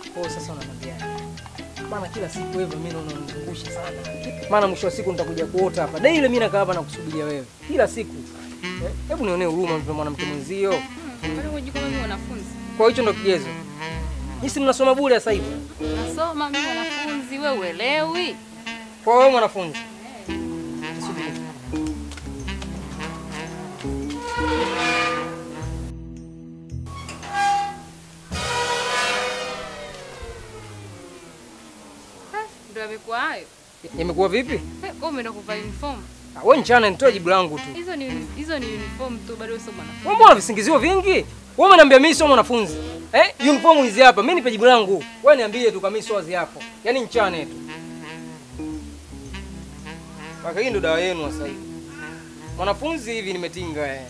Kwa hiyo sasa unaniambia maana kila siku wewe mimi naona unanizungusha sana. Maana mwisho wa siku nitakuja kuota hapa. Daily mimi nakaa hapa na kusubiria wewe. Kila siku. Eh, Hebu nionee huruma mtu mwanamke mwenzio. Kwani hujui kama mimi mwanafunzi? Kwa hicho ndo kigezo. Nyinyi mnasoma bure sasa hivi. Nasoma mimi mwanafunzi, wewe uelewi? Kwa wewe mwanafunzi. Subiri. Eh, Ndio amekuwa hayo. Yamekuwa vipi? Eh, Wewe umeenda kuvaa uniform. Ah, Wewe nchana nitoe jibu langu tu. Hizo ni uni- hizo ni uniform tu bado wewe sio mwanafunzi. Wewe mbona visingizio vingi? Wewe umeniambia mimi sio mwanafunzi. Eh? Uniform hizi hapa. Mimi nipe jibu langu. Wewe niambie tu kama mimi sio wazi yako. Yaani nchane tu. Maka hii ndo dawa yenu sasa hivi. Mwanafunzi hivi nimetinga eh.